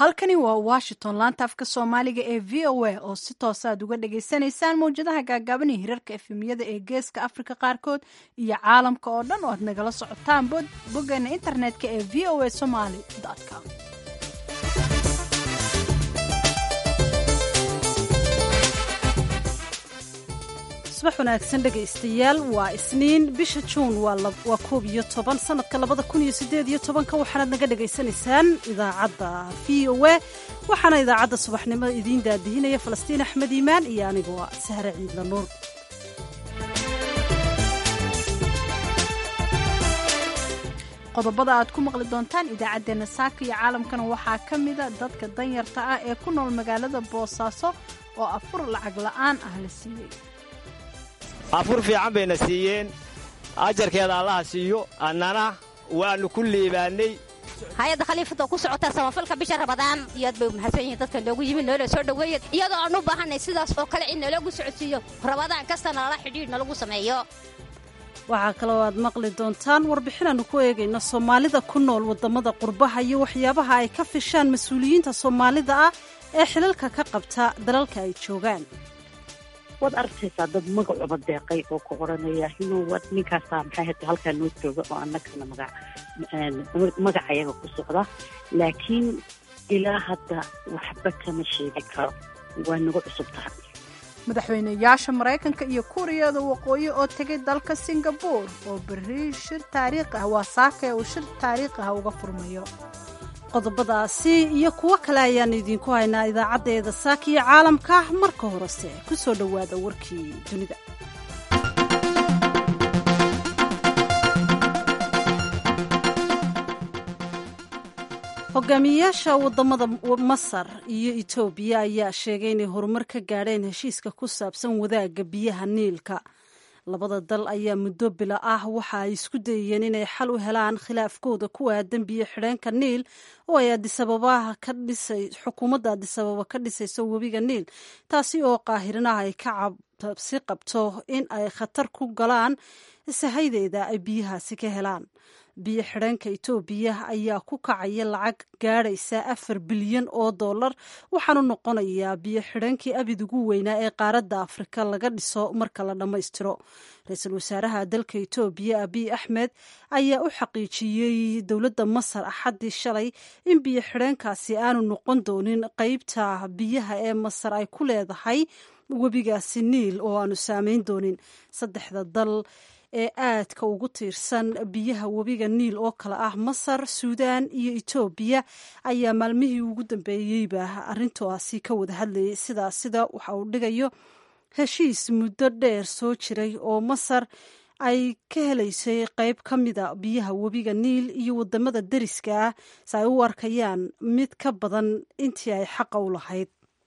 halkani waa washington laanta afka soomaaliga ee v o a oo si toosa aad uga dhagaysanaysaan mawjadaha gaagaaban iyo hirarka efemiyada ee geeska afrika qaarkood iyo caalamka oo dhan oo aad nagala socotaan boggeena internetka ee v o a somaly com subax wanaagsan dhegaystayaal waa isniin bisha juun waa koob iyo toban sanadka labada kun iyo sideed iyo tobanka waxaanaad naga dhagaysanaysaan idaacadda v o a waxaana idaacadda subaxnimo idiin daadihinaya falastiin axmed iimaan iyo anigoo sahre ciidla nuur qodobada aad ku maqli doontaan idaacaddeenna saaka iyo caalamkana waxaa ka mida dadka danyarta ah ee ku nool magaalada boosaaso oo afur lacag la'aan ah la siiyey afur fiican bayna siiyeen ajarkeeda allaha siiyo annana waannu ku liibaannay hay-adda khaliifadda ku socotaa samafalka bisha rabadaan iyo aad bay mahadsan yihiin dadka noogu yimid noola soo dhoweeya iyadoo aan u baahanay sidaas oo kale in naloogu socodsiiyo rabadaan kasta nalala xidhiidh nalagu sameeyo waxaa kaloo aad maqli doontaan warbixin aanu ku eegayno soomaalida ku nool waddamada qurbaha iyo waxyaabaha ay ka fishaan mas-uuliyiinta soomaalida ah ee xilalka ka qabta dalalka ay joogaan waad arkaysaa dad magacuba deeqay oo ku odhanaya inuu ninkaasaa maxay hata halkaa noo jooga oo annagana magacayaga ku socda laakiin ilaa hadda waxba kama sheegi karo waa nagu cusub tahay madaxweyneyaasha maraykanka iyo kuuriyada waqooyi oo tegay dalka singabore oo berri shir taariikh ah waa saaka ee uu shir taariikh ah uga furmayo qodobadaasi iyo kuwo kale ayaanu idiinku haynaa idaacaddeeda saaka iyo caalamka marka horese ku soo dhowaada warkii dunida hogaamiyeyaasha wadamada masar iyo etoobiya ayaa sheegay inay horumar ka gaadheen heshiiska ku saabsan wadaagga biyaha niilka labada dal ayaa muddo bila ah waxa ay isku dayeen inay xal u helaan khilaafkooda ku aadan biyo xidheenka niil oo ay adisababaha ka dhisay xukuumadda adisababa ka dhisayso webiga niil taasi oo qaahirinaha ay ka cabsi qabto in ay khatar ku galaan sahaydeeda ay biyahaasi ka helaan biyo xidheenka etoobiya ayaa ku kacaya lacag gaadhaysa afar bilyan oo dollar waxaanu noqonayaa biyo xidheenkii abid ugu weynaa ee qaaradda afrika laga dhiso marka la dhammaystiro ra-iisul wasaaraha dalka etoobiya abiy axmed ayaa u xaqiijiyey dowladda masar axaddii shalay in biyo xidheenkaasi aanu noqon doonin qeybta biyaha ee masar ay ku leedahay webigaasi niil oo aanu saameyn doonin saddexda dal ee aadka ugu tiirsan biyaha webiga niil oo kale ah masar suudaan iyo etoobiya ayaa maalmihii ugu dambeeyeyba arrintaasi ka wada hadlayay sidaas sida waxa uu dhigayo heshiis muddo dheer soo jiray oo masar ay ka helaysay qeyb ka mida biyaha webiga niil iyo wadamada deriska ah si ay u arkayaan mid ka badan intii ay xaqa u lahayd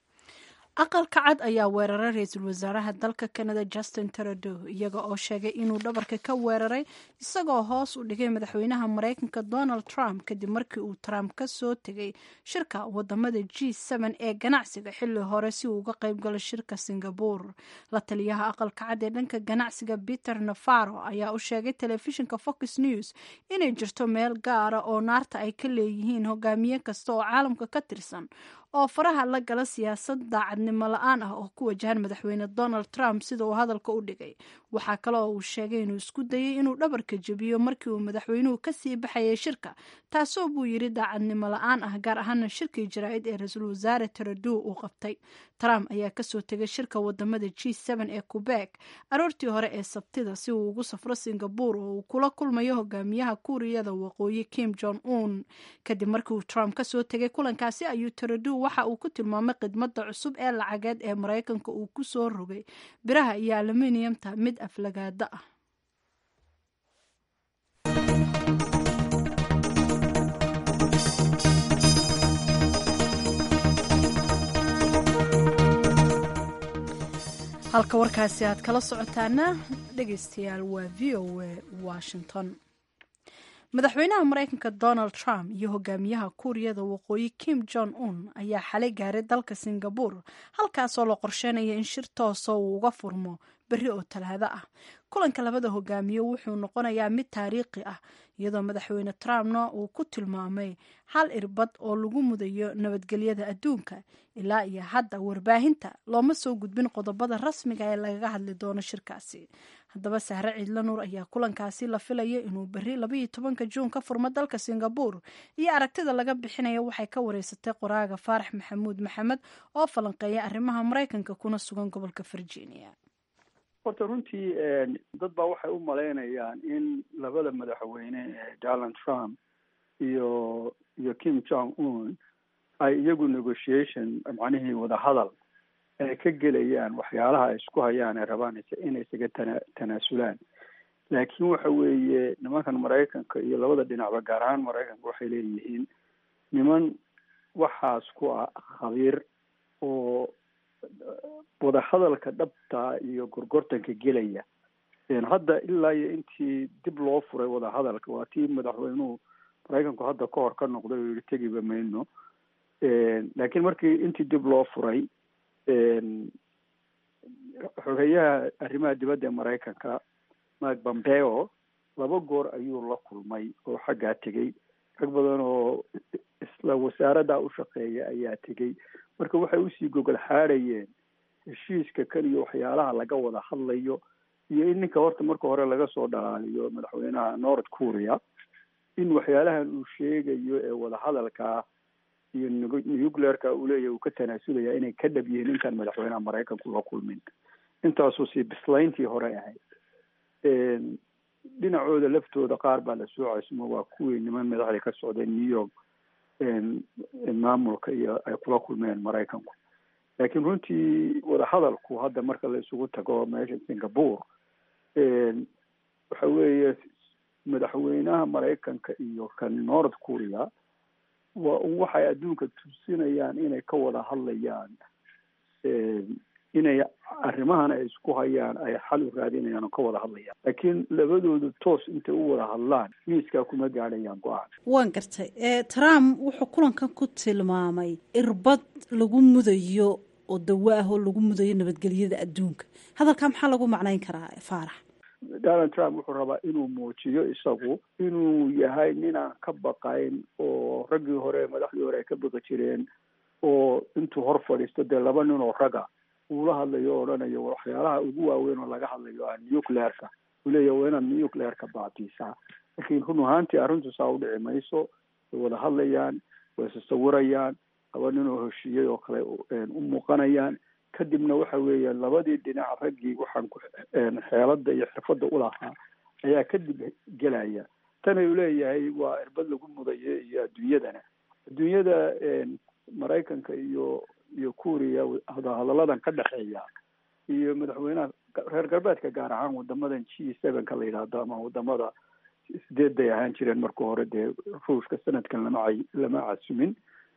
aqalka cad ayaa weeraray ra-iisul wasaaraha dalka canada justin trudeau iyaga oo sheegay inuu dhabarka ka weeraray isagoo hoos u dhigay madaxweynaha maraykanka donald trump kadib markii uu trump ka soo tegay shirka wadamada g ee ganacsiga xilli hore si uu uga qayb galo shirka singabore la taliyaha aqalka cad ee dhanka ganacsiga peter navaro ayaa u sheegay telefishinka fox news inay jirto meel gaara oo naarta ay ka leeyihiin hogaamiye kasta oo caalamka ka tirsan oo faraha la gala siyaasad daacadnimo la-aan ah oo ku wajahan madaxweyne donald trump sida uu hadalka u dhigay waxaa kale oo uu sheegay inuu isku dayay inuu dhabarka jebiyo markii uu madaxweynuhu kasii baxayay shirka taasoo buu yidhi daacadnimo la-aan ah gaar ahaana shirkii jaraa'id ee ra-iisul wasaare trudeau uu qabtay trump ayaa kasoo tegay shirka wadamada g ee qubeek aroortii hore ee sabtida si uu ugu safro singabore oo uu kula kulmayo hogaamiyaha kuuriyada waqooyi kim jong un kadib markii uu trump kasoo tegay kulankaasi ayuu trudeau waxa uu ku tilmaamay khidmadda cusub ee lacageed ee maraykanka uu ku soo rogay biraha iyo aluminiyamta mid aflagaada ah halka warkaasi aad kala socotaana dhegaystayaal waa v o a washington madaxweynaha maraykanka donald trump iyo hogaamiyaha kuuriyada waqooyi kim jong un ayaa xalay gaaray dalka singabore halkaasoo la qorsheynaya in shir toosa uu uga furmo berri oo talaado ah kulanka labada hogaamiye wuxuu noqonayaa mid taariikhi ah iyadoo madaxweyne trumpna uu ku tilmaamay hal irbad oo lagu mudayo nabadgelyada adduunka ilaa iyo hadda warbaahinta looma soo gudbin qodobada rasmiga ee lagaga hadli doono shirkaasi haddaba sahre ciidla nuur ayaa kulankaasi la filaya inuu berri labaiyo tobanka juun ka furmo dalka singabur iyo aragtida laga bixinayo waxay ka wareysatay qoraaga faarax maxamuud maxamed oo falanqeeya arrimaha maraykanka kuna sugan gobolka virginia horta runtii dad baa waxay u malaynayaan in labada madaxweyne ee donald trump iyo iyo kim jong un ay iyagu negotiation macnihii wadahadal ay ka gelayaan waxyaalaha ay isku hayaan ay rabaan inay isaga tana tanaasulaan laakiin waxa weeye nimankan maraykanka iyo labada dhinacba gaar ahaan maraykanka waxay leeyihiin niman waxaas ku ah khabiir oo wadahadalka dhabta iyo gorgortanka gelaya hadda ilaa iyo intii dib loo furay wadahadalka waa tii madaxweynuhu maraykanku hadda ka hor ka noqday oo yihi tegiba mayno laakiin markii intii dib loo furay xogeyaha arrimaha dibadda ee maraykanka mark pompeo laba goor ayuu la kulmay oo xaggaa tegey rag badan oo isla wasaaradda u shaqeeya ayaa tegey marka waxay usii gogol xaadhayeen heshiiska kan iyo waxyaalaha laga wada hadlayo iyo in ninka horta marka hore laga soo dhalaaliyo madaxweynaha north korea in waxyaalahan uu sheegayo ee wadahadalkaa iyo nuclearka uu leeyahy uu ka tanaasulaya inay ka dhab yihiin intaan madaxweynaha maraykanku la kulmin intaasuu sii bislayntii hore ahayd dhinacooda laftooda qaar baa la soo casmo waa kuwii niman madaxda ka socday new york maamulka iyo ay kula kulmeen maraykanku laakiin runtii wadahadalku hadda marka la isugu tago meesha singapore waxa weeye madaxweynaha maraykanka iyo kan north korea waa waxay adduunka tusinayaan inay ka wada hadlayaan inay arrimahan ay isku hayaan ay xal u raadinayaan oo ka wada hadlayaan laakiin labadoodu toos intay u wada hadlaan miiskaa kuma gaadhayaan go-aan waan gartay trump wuxuu kulankan ku tilmaamay irbad lagu mudayo oo dawo ah oo lagu mudayo nabadgelyada adduunka hadalkaa maxaa lagu macnayn karaa faarax donald trump wuxuu rabaa inuu muujiyo isagu inuu yahay ninaan ka baqayn oo raggii hore madaxdii hore ay ka baqi jireen oo intuu hor fadhiisto dee laba nin oo raga uula hadlayo o odhanayo waxyaalaha ugu waaweyn oo laga hadlayo ah nuclearka uu leeyahy waa inaad nuclearka baatiisaa laakiin run ahaantii arrintu saa u dhici mayso way wada hadlayaan way isasawirayaan laba nin oo heshiiyey oo kale u muuqanayaan kadibna waxa weeyaan labadii dhinac raggii waxaan ku xeelada iyo xirfadda ulahaa ayaa kadib gelaya tan uu leeyahay waa irbad lagu mudayo iyo adduunyadana adduunyada maraykanka iyo iyo kuuriya hadaladan ka dhexeeya iyo madaxweynaha reer galbeedka gaar ahaan wadamadan g sevenka la yidhaahdo ama wadamada sideed bay ahaan jireen marka hore dee ruushka sanadkan lama lama casumin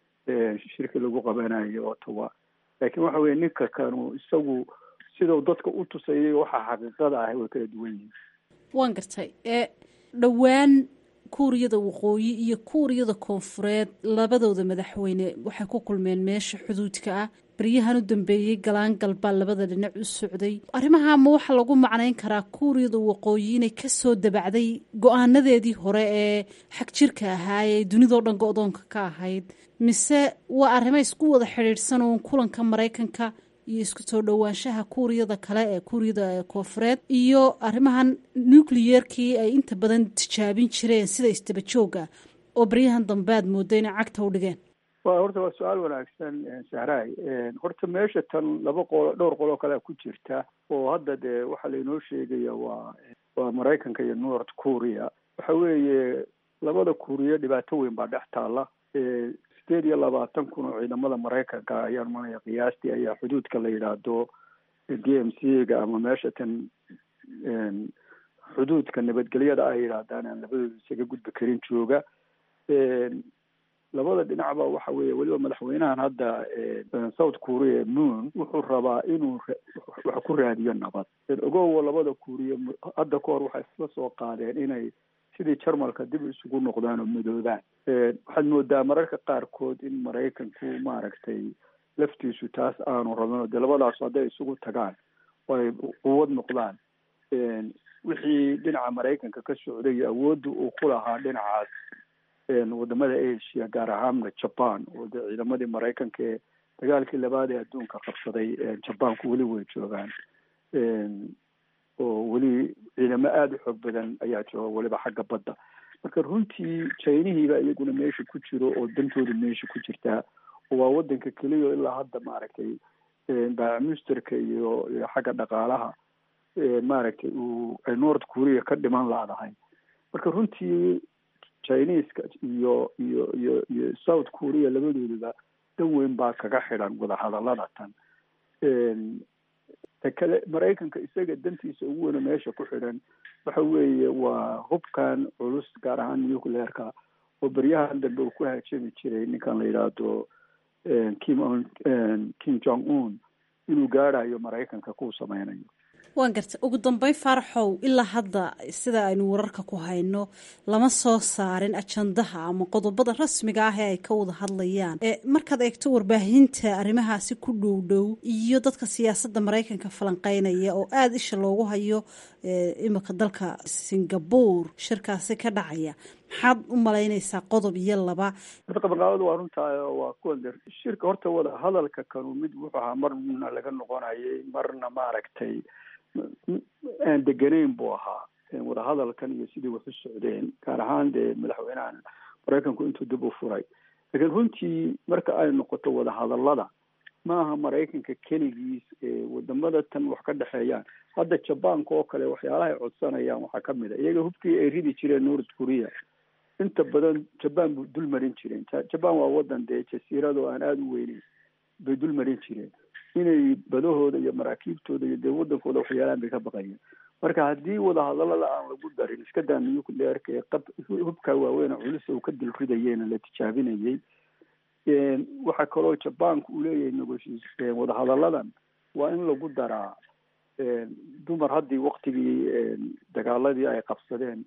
shirki lagu qabanayo ottawa laakiin waxa weye ninka kanu isagu sidau dadka u tusayay waxa xaqiiqada ah way kala duwan yihiin waan gartay dhowaan kuuriyada waqooyi iyo kuuriyada koonfureed labadooda madaxweyne waxay ku kulmeen meesha xuduudka ah baryahan u dambeeyey galaangal baa labada dhinac u socday arrimaha ma waxaa lagu macnayn karaa kuuriyada waqooyi inay kasoo dabacday go-aanadeedii hore ee xag jirka ahaa ee dunidao dhan go-doonka ka ahayd mise waa arrimo isku wada xidhiidhsan uun kulanka maraykanka iyo isku soo dhowaanshaha kuuriyada kale ee kuuriyada koonfureed iyo arrimahan nucleyeerkii ay inta badan tijaabin jireen sida istaba jooga oo baryahan dambe aad mooda inay cagta u dhigeen wa horta waa su-aal wanaagsan sahraay horta meesha tan laba qolo dhowr qoloo kalea ku jirta oo hadda dee waxaa lainoo sheegaya waa waa maraykanka iyo north korea waxa weeye labada kuuriya dhibaato weyn baa dhex taala sideed iyo labaatan kun oo ciidamada maraykanka ayaan manaya qiyaastii ayaa xuduudka la yidhaahdo d m c ga ama meesha tan xuduudka nabadgelyada ay yidhaahdaan aan labadooda isaga gudbi karin jooga labada dhinacba waxa weeye weliba madaxweynahan hadda south korea moon wuxuu rabaa inuu wax ku raadiyo nabad ogowo labada kuuriya hadda ka hor waxay isla soo qaadeen inay sidii jarmalka dib isugu noqdaan oo midoobaan waxaad moodaa mararka qaarkood in maraykanku maaragtay laftiisu taas aanu rabin oo dee labadaasu hadday isugu tagaan oo ay quwad noqdaan wixii dhinaca maraykanka ka socday iyo awoodda uu ku lahaa dhinacaas wadamada asia gaar ahaanna jaban oo dee ciidamadii maraykanka ee dagaalkii labaad ee adduunka qabsaday jabanku weli way joogaan oo weli ciidamo aada u xoog badan ayaa jooga weliba xagga badda marka runtii chinihiiba iyaguna meesha ku jiro oo dantooda meesha ku jirtaa oo waa wadanka keliya ilaa hadda maaragtay baamusterka iyo iyo xagga dhaqaalaha maaragtay uu ay north korea ka dhiman laadahay marka runtii chineska iyo iyo iyo iyo south korea labadooduba dan weyn baa kaga xidhan wadahadalada tan ta kale maraykanka isaga dantiisa ugu weyna meesha ku xidhan waxa weeye waa hubkan culus gaar ahaan nucleerka oo beryahan dambe uu ku hajami jiray ninkan la yidhaahdo kim on kim jong un inuu gaadhayo maraykanka kuu sameynayo waan garta ugu dambeyn faaraxow ilaa hadda sida aynu wararka ku hayno lama soo saarin ajandaha ama qodobada rasmiga ah ee ay ka wada hadlayaan markaad eegto warbaahinta arrimahaasi ku dhow dhow iyo dadka siyaasadda maraykanka falanqeynaya oo aada isha loogu hayo imika dalka singapore shirkaasi ka dhacaya maxaad u malaynaysaa qodob iyo laba qabanqaabada waa runtaa waa kuwan shirka horta wada hadalka kanu mid wuxuu ahaa marna laga noqonayay marna maaragtay aan deganayn buu ahaa wadahadalkan iyo sidii wax u socdeen gaar ahaan dee madaxweynahan maraykanku intuu dib u furay laakiin runtii marka ay noqoto wadahadalada maaha maraykanka keligiis ee wadamada tan wax ka dhexeeyaan hadda jabanka oo kale waxyaalaha ay codsanayaan waxaa kamid a iyaga hubkii ay ridi jireen north korea inta badan jaban bu dul marin jireen jaban waa wadan dee jasiirado aan aada u weyneyn bay dul marin jireen inay badahooda iyo maraakiibtooda iyo dee wadankooda waxyaalaan bay ka baqayeen marka haddii wadahadalada aan lagu darin iska daa nucleerka ee qab hubka waaweyn culus uu ka dil ridayeyna la tijaabinayay waxaa kaloo jabanka uu leeyahay negotiis wadahadaladan waa in lagu daraa dumar haddii waktigii dagaaladii ay qabsadeen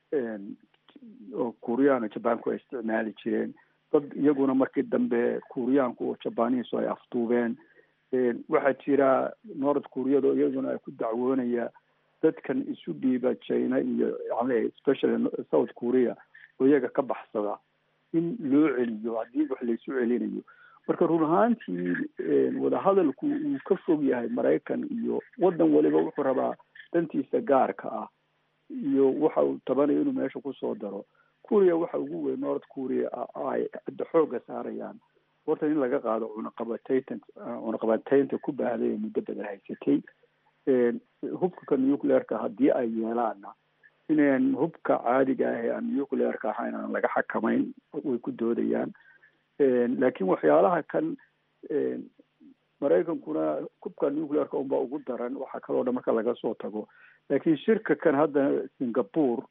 oo kuuriyaana jabanku ay isticmaali jireen dad iyaguna markii dambe kuuriyaanku oo jabanihiisu ay afduubeen waxaa jira north koreado iyaduna ay ku dacwoonaya dadkan isu dhiiba china iyo especially south korea oo iyaga ka baxsada in loo celiyo haddii wax laysu celinayo marka run ahaantii wadahadalku uu ka fog yahay maraykan iyo wadan waliba wuxuu rabaa dantiisa gaarka ah iyo waxa uu tabanayo inuu meesha kusoo daro korea waxa ugu weyn north korea ay hadda xooga saarayaan horta in laga qaado cunaqabataytan cunaqabataynta ku baahday ee muddo badan haysatay hubka nucleerka haddii ay yeelaanna inaan hubka caadiga ah ee aan nucleerka ahayn aan laga xakamayn way ku doodayaan laakiin waxyaalaha kan maraykankuna hubka nucleerka unbaa ugu daran waxaa kaloo dhan marka laga soo tago laakiin shirka kan hadda singapore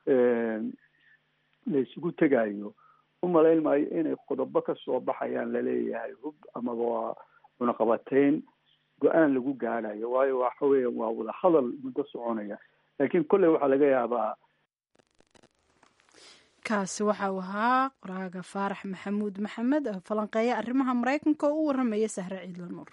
la isugu tegayo umalayn maayo inay qodobo ka soo baxayaan laleeyahay hub amaba waa cunaqabateyn go-aan lagu gaadhayo waayo waxa weya waa wada hadal muddo soconaya laakiin kolley waxaa laga yaabaa kaasi waxa uu ahaa qoraaga faarax maxamuud maxamed oo falanqeeya arrimaha maraykanka oo u waramaya sahre ciidla nuur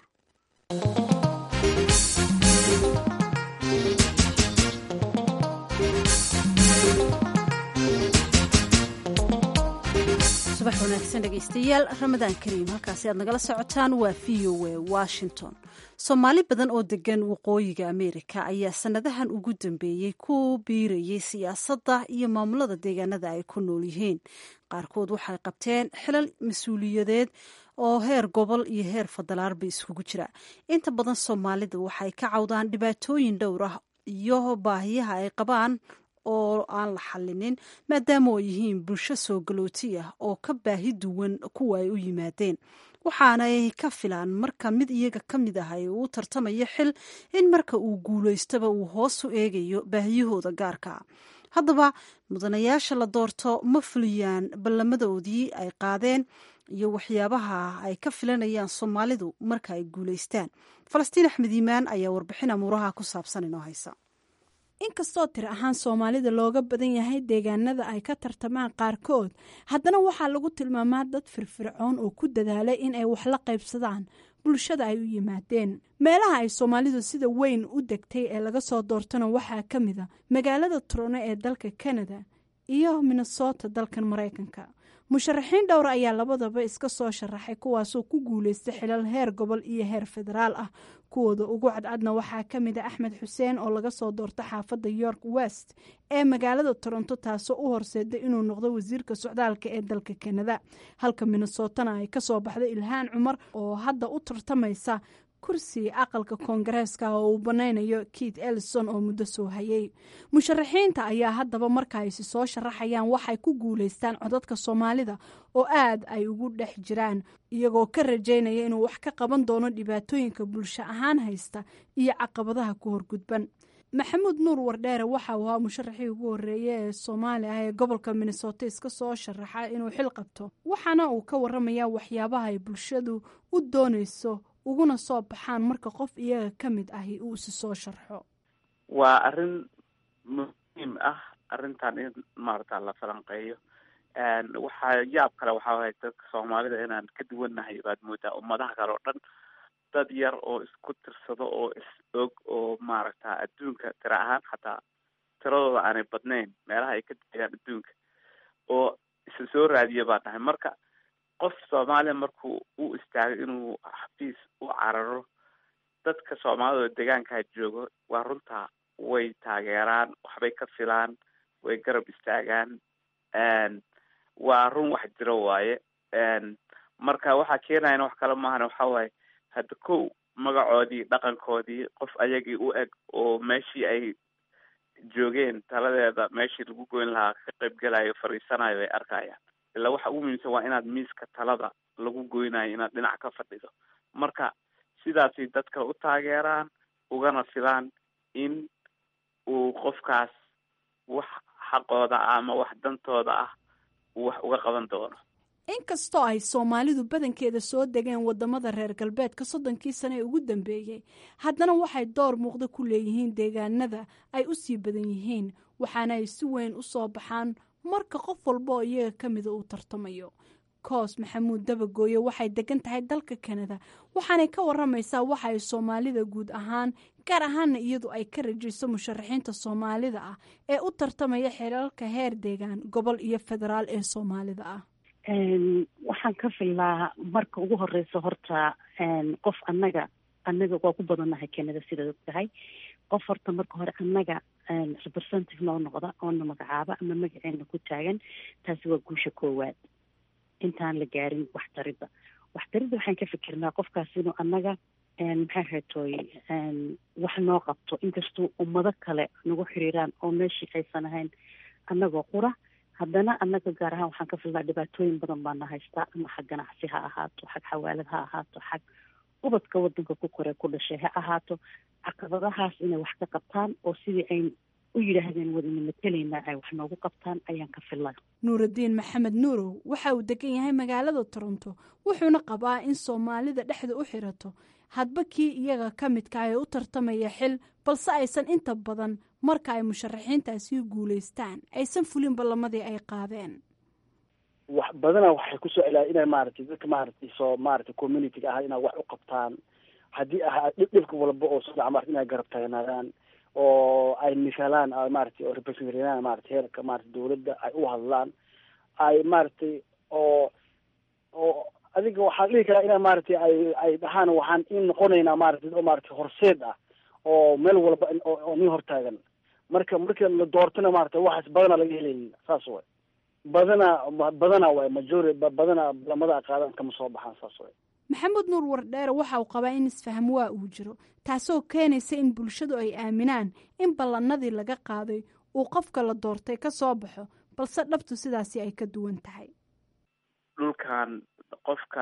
subax wanaagsan dhegaystayaal ramadaan kariim halkaasi aad nagala socotaan waa v o a washington soomaali badan oo degan waqooyiga ameerika ayaa sanadahan ugu dambeeyey ku biirayay siyaasadda iyo maamulada deegaanada ay ku nool yihiin qaarkood waxay qabteen xilal mas-uuliyadeed oo heer gobol iyo heer federaarba iskugu jira inta badan soomaalida waxay ka cawdaan dhibaatooyin dhowr ah iyo baahiyaha ay qabaan oo aan la xallinin maadaama oo yihiin bulsho soo galooti ah oo ka baahi duwan kuwa ay u yimaadeen waxaanay ka filaan marka mid iyaga ka mid ah ay uu tartamayo xil in marka uu guulaystaba uu hoos u eegayo baahiyahooda gaarka haddaba mudanayaasha la doorto ma fuliyaan ballamadoodii ay qaadeen iyo waxyaabaha ay ka filanayaan soomaalidu marka ay guulaystaan falastiin axmed iimaan ayaa warbixin amuuraha ku saabsan inoo haysa inkastoo tir ahaan soomaalida looga badan yahay deegaanada ay ka tartamaan qaarkood haddana waxaa lagu tilmaamaa dad firfircoon oo ku dadaalay in ay wax la qaybsadaan bulshada ay u yimaadeen meelaha ay soomaalidu sida weyn u degtay ee laga soo doortana waxaa ka mid a magaalada trono ee dalka canada iyo minnesota dalkan maraykanka musharaxiin dhowr ayaa labadaba iska soo sharaxay kuwaasoo ku guuleystay xilal heer gobol iyo heer federaal ah kuwooda ugu cadcadna waxaa ka mid a axmed xuseen oo laga soo doorta xaafadda york west ee magaalada toronto taasoo u horseeday inuu noqdo wasiirka socdaalka ee dalka kanada halka minnesotana ay kasoo baxday ilhaan cumar oo hadda u tartamaysa kursi aqalka koongareeska oo uu banaynayo keith ellison oo muddo soo hayay musharaxiinta ayaa haddaba marka aysi soo sharaxayaan waxay ku guuleystaan codadka soomaalida oo aad ay ugu dhex jiraan iyagoo ka rajaynaya inuu wax ka qaban doono dhibaatooyinka bulsho ahaan haysta iyo caqabadaha ku horgudban maxamuud nuur wardheere waxa uu ahaa musharaxii ugu horeeye ee soomaali ah ee gobolka minnesota iska soo sharaxa inuu xil qabto waxaana uu ka waramayaa waxyaabaha ay bulshadu u doonayso uguna soo baxaan marka qof iyaga ka mid ahi uu isi soo sharxo waa arrin muhiim ah arrintan in maarata la falanqeeyo waxaa yaab kale waxaa wahay dadka soomaalida inaan ka duwannahay baad moodaa ummadaha kale oo dhan dad yar oo isku tirsado oo is og oo maaragta adduunka tira ahaan xataa tiradooda aanay badnayn meelaha ay ka degaan adduunka oo isa soo raadiya baan nahay marka qof soomaaliya markuu u istaago inuu xafiis u cararo dadka soomaalida oo degaankaa joogo waa runtaa way taageeraan waxbay ka filaan way garab istaagaan waa run wax jiro waaye marka waxaa keenayana wax kale maahan waxa waaye hadda kow magacoodii dhaqankoodii qof ayagii u eg oo meeshii ay joogeen taladeeda meeshii lagu goyn lahaa ka qaybgelayo fadhiisanayo ay arkayaan ilaa waxa ugu muhiimsan waa inaad miiska talada lagu goynayo inaad dhinac ka fadhido marka sidaasay dadka u taageeraan ugana filaan in uu qofkaas wax xaqooda ah ama wax dantooda ah uu wax uga qaban doono inkastoo ay soomaalidu badankeeda soo degeen wadamada reer galbeedka soddonkii sane ee ugu dambeeyey haddana waxay door muuqda ku leeyihiin deegaanada ay u sii badan yihiin waxaana ay si weyn u soo baxaan marka qof walba oo iyaga ka mida uu tartamayo koos maxamuud dabagooye waxay degan tahay dalka kanada waxaanay ka waramaysaa waxa ay soomaalida guud ahaan gaar ahaana iyadu ay ka rajayso musharaxiinta soomaalida ah ee u tartamaya xeelalka heer deegaan gobol iyo federaal ee soomaalida ah waxaan ka filaa marka ugu horeysa horta qof annaga annaga waa ku badannahay kanada sidaad og tahay qof horta marka hore annaga representative noo noqda oona magacaaba ama magaceena ku taagan taasi waa guusha koowaad intaan la gaarin waxtaridda waxtaridda waxaan ka fikirnaa qofkaas inuu annaga maxaa haytooy wax noo qabto inkastuu ummado kale nagu xiriiraan oo meeshii aysan ahayn annagoo qura haddana annaga gaar ahaan waxaan ka filnaa dhibaatooyin badan baana haystaa ama xag ganacsi ha ahaato xag xawaalad ha ahaato xag ubadka wadanka ku koree ku dhashay ha ahaato caqabadahaas inay wax ka qabtaan oo sidii ay u yidhaahdeen wadana matelaynaa ay wax noogu qabtaan ayaan ka filnaa nuuraddiin maxamed nuurow waxa uu degan yahay magaalada toronto wuxuuna qabaa in soomaalida dhexda u xirato hadba kii iyaga ka midka ee u tartamaya xil balse aysan inta badan marka ay musharaxiintaasi guulaystaan aysan fulin ballamadii ay qaadeen wax badana waxay kusoo celaa inay maaragtay dadka maaragtay soo maaragtay communityga ah inay wax u qabtaan haddii ahaa dhib dhibka walba oo soo dhaca marata inay garab taagnaadaan oo ay misalaan maaragtay oo representaraan maaragtay heerka maaragtay dawladda ay u hadlaan ay maaragtay oo oo adiga waxaa dhihi karaa ina maaragtay ay ay dhahaan waxaan in noqonaynaa maaragtay oo maaragtay horseed ah oo meel walba oo nin hortaagan marka marka la doortana maaragtay waxaas badana laga helaynin saas way badana badana waay majori badana lamada qaadan kama soo baxaan saas way maxamed nuur wardheere waxa uu qabaa in isfaham waa uu jiro taasoo keenaysa in bulshadu ay aaminaan in ballanadii laga qaaday uu qofka la doortay ka soo baxo balse dhabtu sidaasi ay ka duwan tahay dhulkan qofka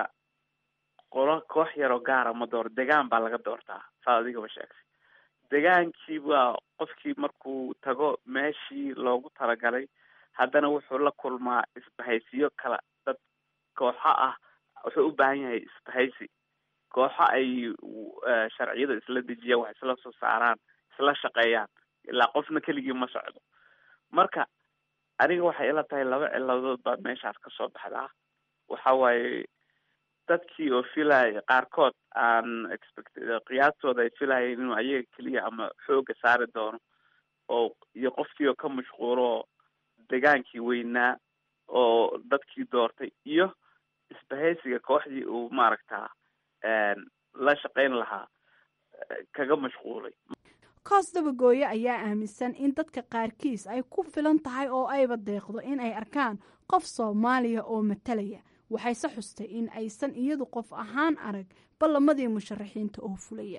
qolo koox yaroo gaara ma dooro degaan baa laga doortaa saa adigaba sheegtay degaankii waa qofkii markuu tago meeshii loogu talagalay haddana wuxuu la kulmaa isbahaysiyo kala dad kooxo ah wuxuu u baahan yahay isbahaysi kooxo ay sharciyada isla dejiyaan wax isla soo saaraan isla shaqeeyaan ilaa qofna keligii ma socdo marka aniga waxay ila tahay laba ciladood baa meeshaas kasoo baxdaa waxa waaye dadkii oo filaya qaarkood aan expect qiyaastooda ay filayeen inuu ayaga keliya ama xooga saari doono oo iyo qofkii oo ka mashquulo degaankii weynaa oo dadkii doortay iyo isbahaysiga kooxdii uu maaragtaa la shaqayn lahaa kaga mashquulay koos dabagooye ayaa aaminsan in dadka qaarkiis ay ku filan tahay oo ayba deeqdo in ay arkaan qof soomaaliya oo matalaya waxayse xustay in aysan iyadu qof ahaan arag ballamadii musharaxiinta oo fulaya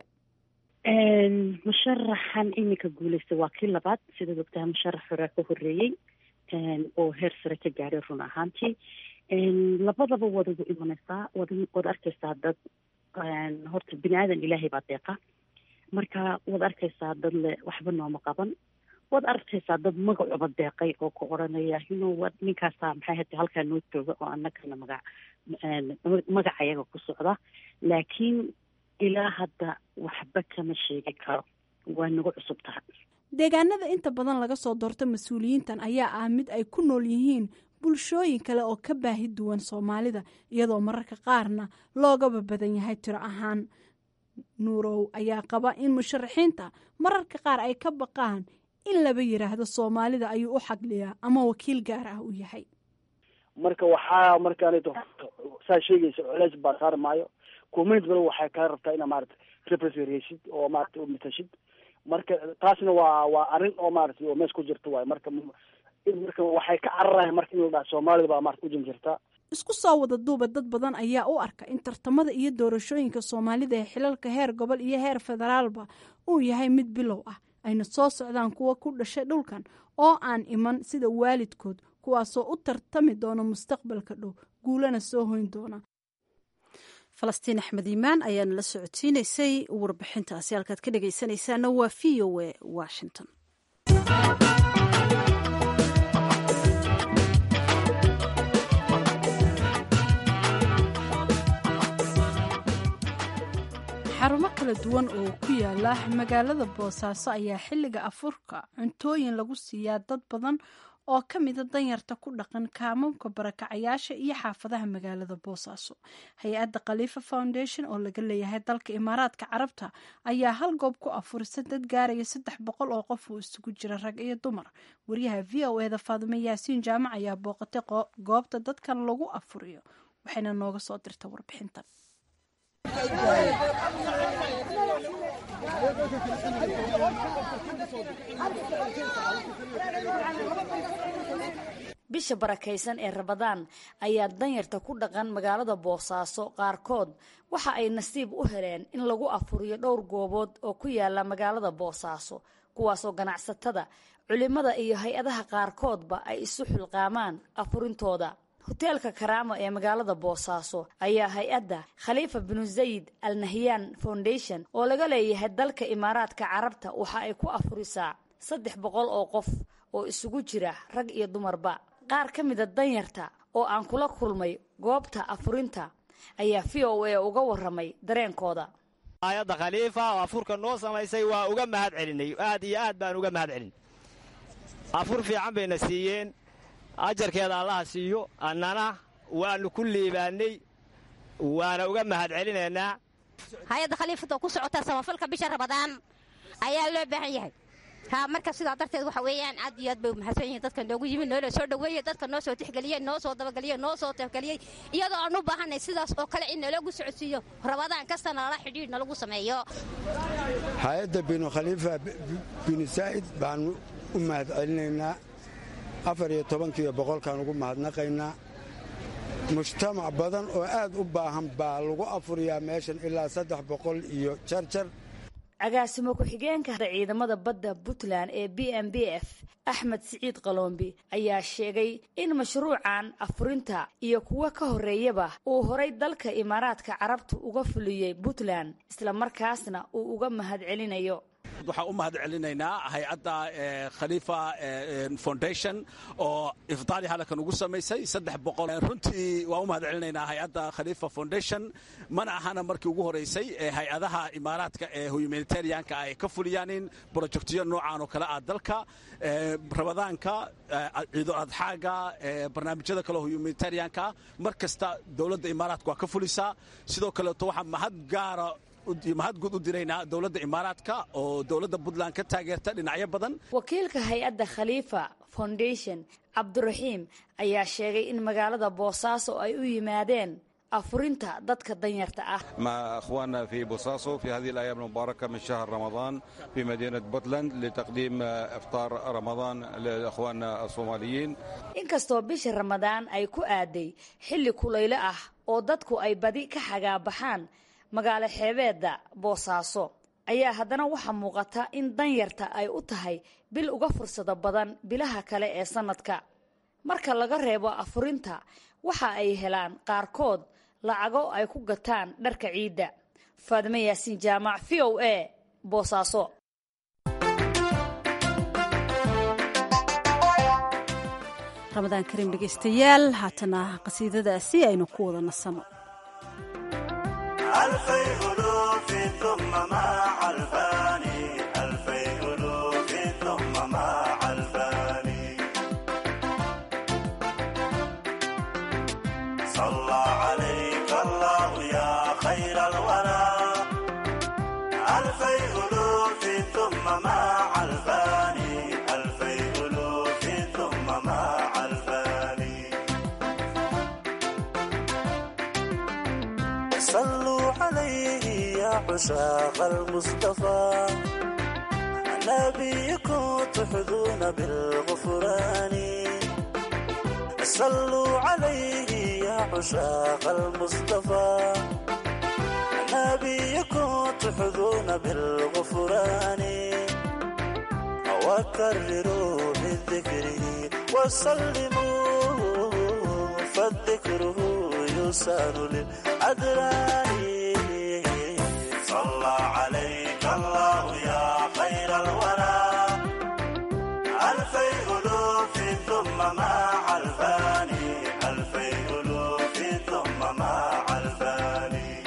musharaxan iminka guuleystay waa kii labaad sidaad ogtahay musharax horaa ka horeeyey oo heer sare ka gaadhay run ahaantii labadaba waad ugu imanaysaa wad waad arkaysaa dad horta bini aadan ilaahay baa deeqa marka waad arkaysaa dad le waxba nooma qaban waad arkaysaa dad magacuba deeqay oo ku odhanaya inu ninkaasa maxay hata halkaa noo jooga oo annagana magac magac ayaga ku socda laakiin ilaa hadda waxba kama sheegi karo waa nagu cusub tahay deegaanada inta badan laga soo doorto mas-uuliyiintan ayaa ah mid ay ku nool yihiin bulshooyin kale oo ka baahi duwan soomaalida iyadoo mararka qaarna loogaba badan yahay tiro ahaan nuurow ayaa qaba in musharaxiinta mararka qaar ay ka baqaan in laba yiraahdo soomaalida ayuu u xagliyaa ama wakiil gaar ah u yahay marka waxaa markaanto saa sheegaysa culeys baa saari maayo community bal waxay kaa rabtaa ina maarata representation oo maarata u matashid marka taasna waa waa arrin oo maarata oo mees ku jirta waayo marka marka waxay ka cararayan marka in la dhaha soomaalida baa maarata u janjirtaa isku soo wada duuba dad badan ayaa u arka in tartamada iyo doorashooyinka soomaalida ee xilalka heer gobol iyo heer federaalba uu yahay mid bilow ah ayna soo socdaan kuwa ku dhashay dhulkan oo aan iman sida waalidkood kuwaasoo u tartami doona mustaqbalka dhow guulana soo hoyn doona falastiin axmed iimaan ayaana la socodsiinaysay warbixintaasi halkaad ka dhegaysanaysaana waa v o a washington xarumo kala duwan oo ku yaala magaalada boosaaso ayaa xilliga afurka cuntooyin lagu siiyaa dad badan oo ka mida danyarta ku dhaqan kaamamka barakacayaasha iyo xaafadaha magaalada boosaaso hay-adda khaliifa foundation oo laga leeyahay dalka imaaraadka carabta ayaa hal goob ku afurisa dad gaaraya saddex boqol oo qof oo isugu jira rag iyo dumar wariyaha v o eda faadime yaasiin jaamac ayaa booqatay goobta dadkan lagu afuriyo waxayna nooga soo dirta warbixintan bisha barakaysan ee rabadaan ayaa danyarta ku dhaqan magaalada boosaaso qaarkood waxa ay nasiib u heleen in lagu afuriyo dhowr goobood oo ku yaala magaalada boosaaso kuwaasoo ganacsatada culimada iyo hay-adaha qaarkoodba ay isu xilqaamaan afurintooda hoteelka karaamo ee magaalada boosaaso ayaa hay-adda khaliifa binu zayid al nahyan foundation oo laga leeyahay dalka imaaraadka carabta waxa ay ku afurisaa saddex boqol oo qof oo isugu jira rag iyo dumarba qaar ka mida danyarta oo aan kula kulmay goobta afurinta ayaa v o a uga waramay dareenkooda hay-adda khaliifa oo afurka noo samaysay waa uga mahad celinay aad iyo aad baan uga mahad celin afur fiican bayna siiyeen ajarkeeda allaha siiyo annana waannu ku liibaannay waana uga mahad celinaynaa hay-adda khaliifada ku socotaa samafalka bisha rabadaan ayaa loo baahan yahay ha marka sidaa darteed waxa weeyaan aad iyo aad bay umahadsan yihiin dadka noogu yimid noola soo dhoweeyey dadka noo soo tixgeliyey noo soo dabageliyey noo soo tixgeliyey iyadoo aan u baahanay sidaas oo kale in nalagu socodsiiyo rabadaan kastana lala xidhiidh nalagu sameeyo hay-adda binu khaliifa binu saa'id baanu u mahad celinaynaa afar iyo tobankiiyo boqolkaan ugu mahadnaqaynaa mujtamac badan oo aad u baahan baa lagu afuriyaa meeshan ilaa saddex boqol iyo jarjar agaasimo ku-xigeenka ciidamada badda puntland ee b m b f axmed siciid qaloombi ayaa sheegay in mashruucan afurinta iyo kuwo ka horreeyaba uu horay dalka imaaraadka carabta uga fuliyey puntland islamarkaasna uu uga mahad celinayo waxaan u mahad celinaynaa hay-adda khaliifa foundation oo ifdaali halkan ugu samaysay saddex boqol runtii waan u mahad celinaynaa hay-adda khaliifa foundation mana ahana markii ugu horeysay ee hay-adaha imaaraadka ee humanitarianka ay ka fuliyaanin brojectyo noocan oo kale ah dalka rabadaanka ciido adxaaga barnaamijyada kale humanitarianka mar kasta dowladda imaaraadka waa ka fulisaa sidoo kaleeto waxaa mahad gaara mahad guud u diraynaa dowladda imaaraadka oo dowladda puntland ka taageerta dhinacyo badan wakiilka hay-adda khaliifa foundation cabdiraxiim ayaa sheegay in magaalada boosaaso ay u yimaadeen afurinta dadka danyarta ah مع أخواننا في بوساسو في هذه الأيام المباركة من شهر رمضان في مدينة بورتلاند لتقديم إفطار رمضان لأخواننا الصوماليين inkastoo bisha ramadaan ay ku aaday xilli kulaylo ah oo dadku ay badi ka xagaabaxaan magaalo xeebeedda boosaaso ayaa haddana waxaa muuqata in danyarta ay u tahay bil uga fursado badan bilaha kale ee sannadka marka laga reebo afurinta waxa ay helaan qaarkood lacago ay ku gataan dharka ciidda faadime yaasiin jaamac v o a boosaaso ramadaan kariim dhegaystayaal haatana qasiidadaasi aynu ku wada nasanno صلوا عليه يا عشاق المصطفى نبيكم تحظون بالغفران صلوا عليه يا عشاق المصطفى نبيكم تحظون بالغفران وكرروا بالذكر وسلموا فالذكر يسار للأدران صلى عليك الله يا خير الورى ألفي ألوف ثم مع الفاني ألفي ألوف ثم مع الفاني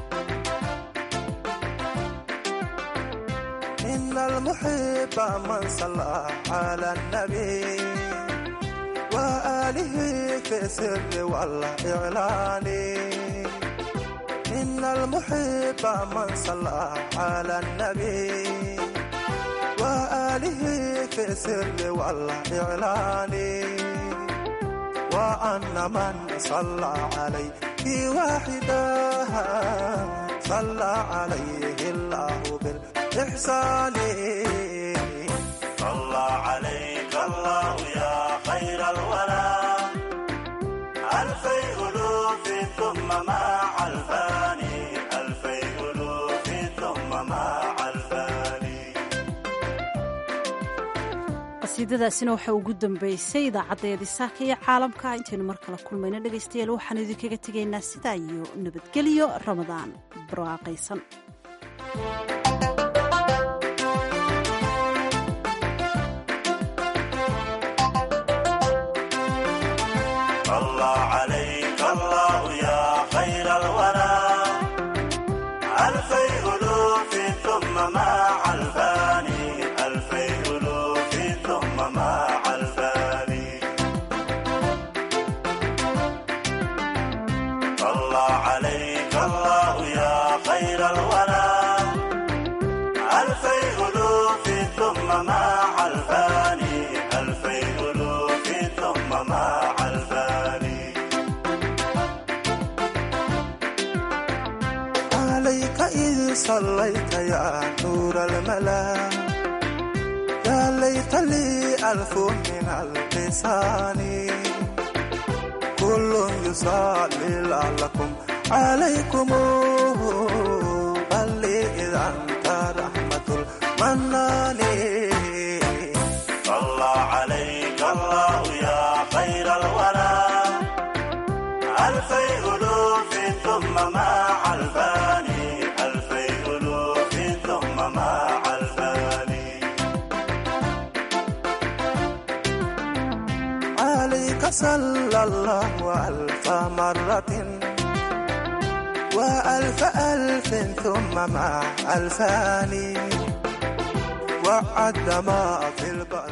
إن المحب من صلى على النبي وآله في السر والإعلان إن المحب من صلى على النبي وآله في السر والإعلان وأن من صلى عليه واحدا صلى عليه الله بالإحسان صلى عليك الله يا خير الورى ألفي ألوف ثم مع الفاني ألفي ألوف ثم مع الفاني qasiidadaasina waxaa ugu dambeysay idaacadeedii saaka iyo caalamka intaynu mar kale kulmayno dhegaystayaal waxaan idinkaga tegaynaa sidaa iyo nabadgelyo ramadaan barwaaqaysan صلى عليك الله يا خير الورى ألفي ألوف ثم مع الفاني ألفي ألوف ثم مع الفاني صلى عليك الله يا خير الورى ألفي ألوف ثم مع الفاني ألفي ألوف ثم مع الفاني عليك إذ صليت يا نور الملا يا ليت لي ألف من اللسان كل يصلي لعلكم عليكم بل إذا أنت رحمة المنان صلى عليك الله يا خير الورى ألفي ألوف ثم مع الفاني ألفي ألوف ثم مع الفاني فصلى الله ألف مرة وألف ألف ثم مع ألفان وعد ما في البحر